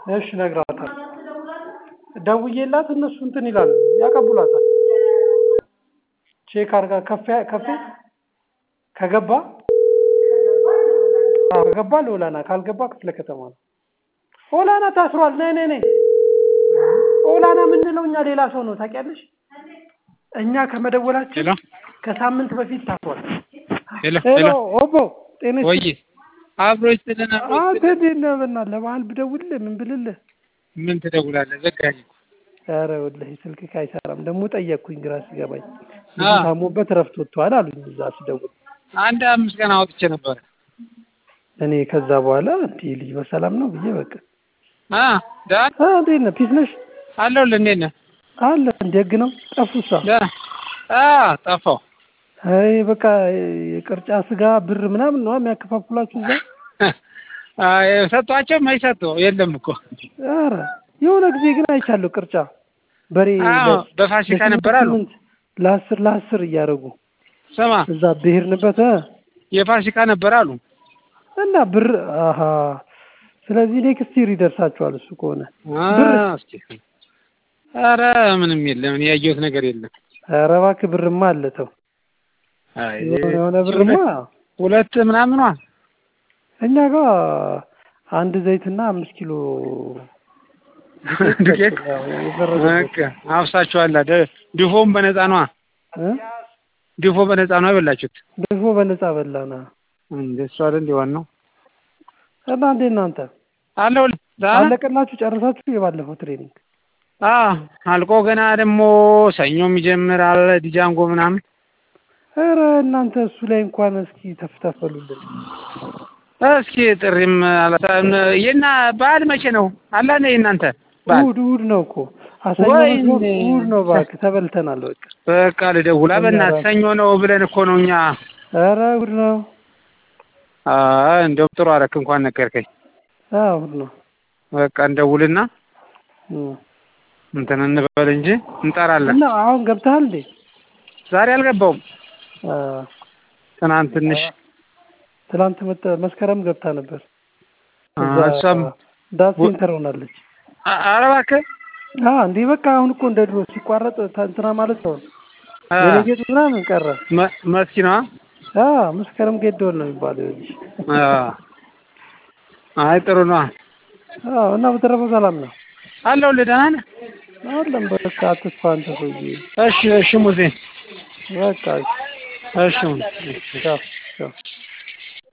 እሺ እነግራታለሁ። ደውዬላት እነሱ እንትን ይላሉ ያቀብሏታል። ቼክ አድርጋ ከፍ ከፍ ከገባ አዎ ከገባ ለኦላና ካልገባ ክፍለ ከተማ ነው። ኦላና ታስሯል። ነይ ነይ ነይ። ኦላና የምንለው እኛ ሌላ ሰው ነው ታውቂያለሽ? እኛ ከመደወላችን ሄሎ ከሳምንት በፊት ታስሯል። ሄሎ ሄሎ ሄሎ ኦቦ ጤና ወይ አብሮ ይስጥልን አብሮ አንተ ይስጥልን። እንዴት ነህ? በእናትህ ለበዓል ብደውልልህ ምን ብልልህ? ምን ትደውላለህ? ዘጋኝ እኮ። ኧረ ወላሂ ስልክህ አይሰራም። ደግሞ ጠየቅኩኝ ግራ ሲገባኝ ልጁ አዎ። ታሞበት እረፍት ወጥቷል አሉኝ እዛ ስደውል። አንድ አምስት ቀን አውጥቼ ነበረ። እኔ ከዛ በኋላ እንዲህ ልጅ በሰላም ነው ብዬ በቃ አ ዳን አ እንዴት ነህ? ፒስ ነሽ? አለሁልህ። እንዴት ነህ? አለ እንደ ህግ ነው ጠፉሳ። ደህና አ ጠፋሁ። አይ በቃ የቅርጫ ስጋ ብር ምናምን ነው የሚያከፋፍሏችሁ እዛ። አይ ሰጧቸው ማይሰጡ የለም እኮ። ኧረ የሆነ ጊዜ ግን አይቻለሁ ቅርጫ በሬ አዎ ለ- በፋሲካ ለስምንት ነበር አሉ። ስምንት ለአስር ለአስር እያደረጉ ስማ እዛ ብሄርንበት እ የፋሲካ ነበር አሉ። እና ብር አሀ ስለዚህ ኔክስት ይር ይደርሳችኋል እሱ ከሆነ አ ብር እስኪ ኧረ ምንም የለም። እኔ ያየሁት ነገር የለም። ኧረ እባክህ ብርማ አለ ተው አይ የሆነ የሆነ ብርማ ሁለት ምናምኗ እኛ ጋር አንድ ዘይትና አምስት ኪሎ ዱቄት ያው የፈረደበት በቃ አፍሳችኋል። ደ- ድፎም በነፃ ነዋ። እ? ድፎ በነፃ ነው የበላችሁት። ድፎ በነፃ በላና እንደ እሱ አይደል ሊሆን ነው እና እንዴ እናንተ አለው አለቀላችሁ ጨርሳችሁ የባለፈው ትሬኒንግ አ አልቆ ገና ደግሞ ሰኞ የሚጀምር አለ ዲጃንጎ ምናምን ኧረ እናንተ እሱ ላይ እንኳን እስኪ ተፍተፈሉልን እስኪ ጥሪም አላታ- የና በዓል መቼ ነው አላ ነው የእናንተ በዓል እሑድ እሑድ ነው እኮ አሰኞ ወይኔ። መስሎን እሑድ ነው እባክህ ተበልተናል በቃ በቃ ልደውላ በእናትህ እኛ ሰኞ ነው ብለን እኮ ነው እኛ ኧረ እሑድ ነው አ እንደውም ጥሩ አደረክ እንኳን ነገርከኝ አዎ እሑድ ነው በቃ እንደውልና እም። እንትን እንበል እንጂ እንጠራለን እና አሁን ገብተሃል እንዴ ዛሬ አልገባውም አ፣ ትናንት ትንሽ ትናንት መተ- መስከረም ገብታ ነበር አ፣ እዛ እሷም ዳት ሴንተር ሆናለች አ- ኧረ እባክህ አ እንዴ በቃ አሁን እኮ እንደ ድሮ ሲቋረጥ ተ- እንትና ማለት ነው አ፣ የነጌጡ ምናምን ቀረ መ- መስኪ ነዋ አ መስከረም ጌዶን ነው የሚባለው ይኸውልሽ አ፣ አይ ጥሩ ነዋ አዎ እና በተረፈ ሰላም ነው አለሁልህ ደህና ነህ አለም በቃ አትስፋ አንተ ሰውዬ እሺ እሺ ሙዜ በቃ እሺ ቻው ቻው